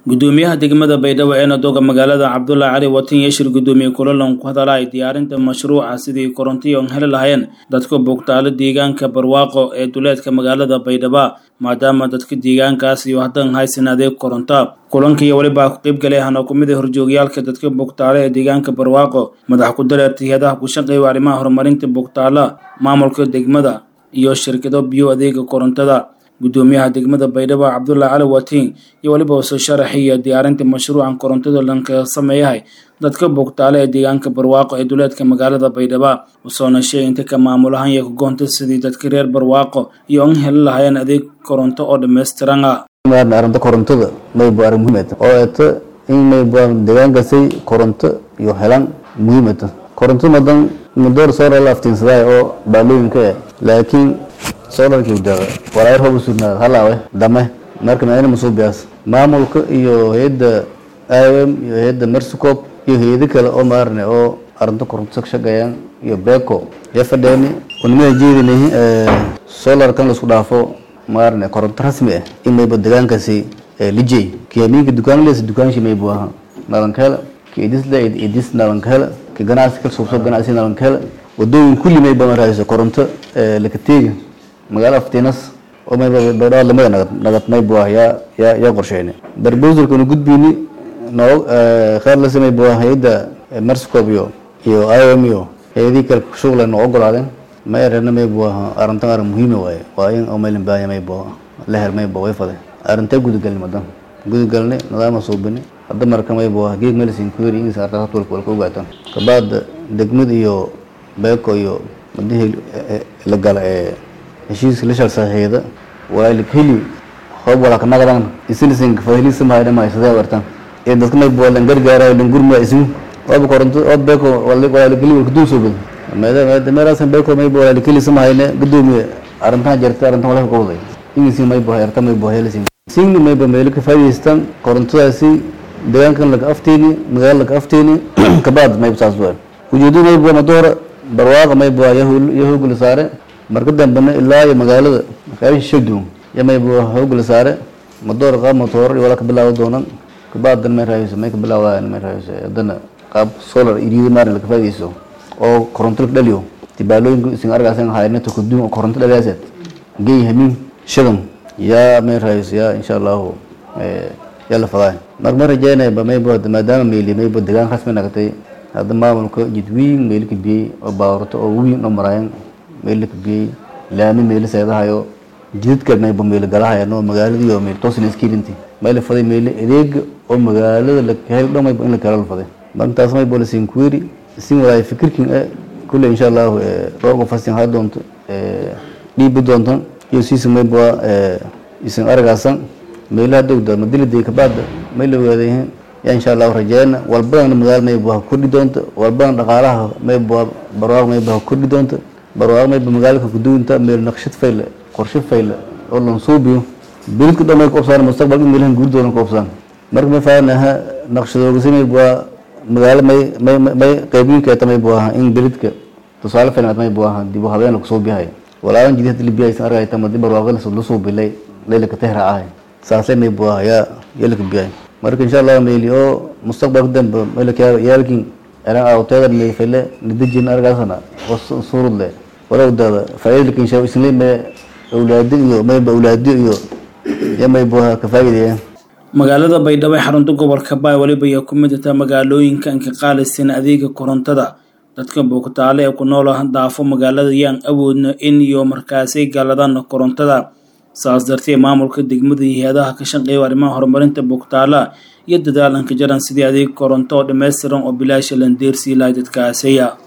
gudoomiyaha degmada baydhabo ee nadooga magaalada cabdulaahi cali watin yeshir gudoomiye kulalan ku hadalay diyaarinta mashruuca sidii korontiyo an heli lahayeen dadka bogtaalo deegaanka barwaaqo ee duleedka magaalada baydhaba maadaama dadka deegaankaas iyo haddan haysan adeeg koronta kulankiiyo welibaa ku qayb galay hana kumid a horjoogayaalka dadka bogtaalo ee deegaanka barwaaqo madax ku dareerta hay-adaha ku shaqeeya arrimaha horumarinta bogtaala maamulka degmada iyo shirkado biyo adeega korontada gudoomiyaha degmada baydhabo cabdulaahi cali watiin iyo weliba soo sharaxiya diyaarinta mashruucan korontada lanka sameeyahay dadka bogtaale ee deegaanka barwaaqo ee duleedka magaalada baydhaba usoona sheegay inta ka maamulahan iyo kagoonta sidii dadka reer barwaaqo iyo an heli lahayeen adeeg koronto oo dhammaystiran ah arrinta korontada maybu arrin muhiimata oo eeta in maybu deegaankasay koronto iyo helaan muhiimata koronto madan madoor solar la aftiinsaday oo baalooyinka eh laakiin solarkii daaqa walaayar hobu sugnaada halaawe dame marka maana masuubiyaas maamulka iyo hay-adda iom iyo hay-adda mersicop iyo hay-ado kale oo maarne oo arrinta koronto ka shaqeeyaan iyo beco ya fadheeni unimada jeedinahi solarkan laisku dhaafo maarne koronto rasmi ah in mayba deegaankasi lijey kiyamiinka dukaanlees dukaanshi maybu aha nalankahela ki idisle idis nalankahela ki ganacsi kal suubso ganacsi nalankahela wadooyin kulli mayba marayso koronto lakateega magaalo aftiinas oo mayba baydhabo lamada nagad nagad maybu ah yaa yaa yaa qorsheyne barbosalkanu gudbiyni noo kheyr la samay bua hay-adda mersicop iyo iyo iom iyo hay-adihii kale shughla noo ogolaadeen ma erena maybu aha arrintan arrin muhiima waaye waa in oo maylin baahanya maybu la her maybu way fade arrintee gudagalni madan gudagalni nidaama suubini hadda marka maybu ah geeg medicine query ingis artaas walka walka ogaatan kabaada degmad iyo beeko iyo madihii la gala ee heshiiska la shal saxiixda waa heli hoob walaka nagadan isilisin fahilisa mahayna mahaysadee wartan ee dadka maybu lan gargaarayo lan gurma ismu waaba koronto oo beeko walaalakeli walka dul soo bado meeda meelaasan beeko maybu walaalakeli samahayne gudoomiye arrintan jirta arrintan walaka qowday ingisi maybu hayarta maybu helisin singni mayba meelo ka faa'iidaystaan korontadaasi deegaankan laga afteeni magaalo laga afteeni kabaad maybu saas waa ujeedo maybu madoora barwaaqa maybu yahoogula saare marka dambena ilaa iyo magaalada magaalada shadum ya maybu hoogula saare madoora qaab matoor iyo wala ka bilaawa doonan kabaadan may raayso may ka bilaawdaan may raayso haddana qaab solar iriida maarin laga faa'iidaysto oo koronto laga dhaliyo tibaalooyinka isin argaasan hayna to kudum oo koronto dhaliyaaseed gey hamin shadan yaa may raayso yaa insha allahu yaa la fadaa marka ma rajaynaya ba maybu maadaama meeli maybu deegaan rasmi nagatay hadda maamulka jidwiin meeli ka biyey oo baawarto oo wiin oo maraayan meeli ka biyey laami meeli seedahayo jidadka maybu meeli galahayan oo magaaladii oo meeli toosin iskiilinti mayla faday meeli adeega oo magaalada lahel dhan maybu in la kala la faday marka taas maybu la siin kuweri sin walaay fikirkin e kulle insha allahu roorka fasin haa doonto dhiibi doontan iyo siisa maybu isin argaasan meelaha dogda madilida kabaada may la weedayihiin yaa insha allahu rajeyna walbadana magaalo maybu ha kordhi doonta walbadana dhaqaalaha maybu barwaaq maybu ha kordhi doonta barwaaq maybu magaalaka kuduwinta meel naqshad fayle qorshe fayle oo lan suubiyo bilidka dhan may koobsaan mustaqbalka meelahan guurdoodan koobsaan marka may faanaha naqshadoogasi maybu magaalo may may may qaybinkeeta maybu aha in bilidka tusaale filan maybu aha dib u habeen lagu suubiyahay walaaban jidihada libiya aysan argayta madi barwaaqada la suubilay leylaka tehra ahay saasay maybu aha yaa yalaka biyay marka insha allah meyli oo mustaqbalka dambe meelaka yaalkin eran awteeda may file nidajin argaasana oo suurud le wala udaada faa'iidalka insha isla me awlaadi iyo mayba awlaadi iyo ya maybu aha ka faa'iideeyaan magaalada baydhabo ee xarunta gobolka baay weliba iyo ku mid ata magaalooyinka anka qaalisan adeega korontada dadka bogtaale ee ku nool daafo magaalada yaan awoodno in iyo markaasay galadaan korontada saas dartee maamulka degmada iyo hay-adaha ka shaqeeya arrimaha horumarinta bogtaala iyo dadaalanka jaran sidii adeeg koronto oo dhammaystiran oo bilaasha landeersii lahay dadkaasaya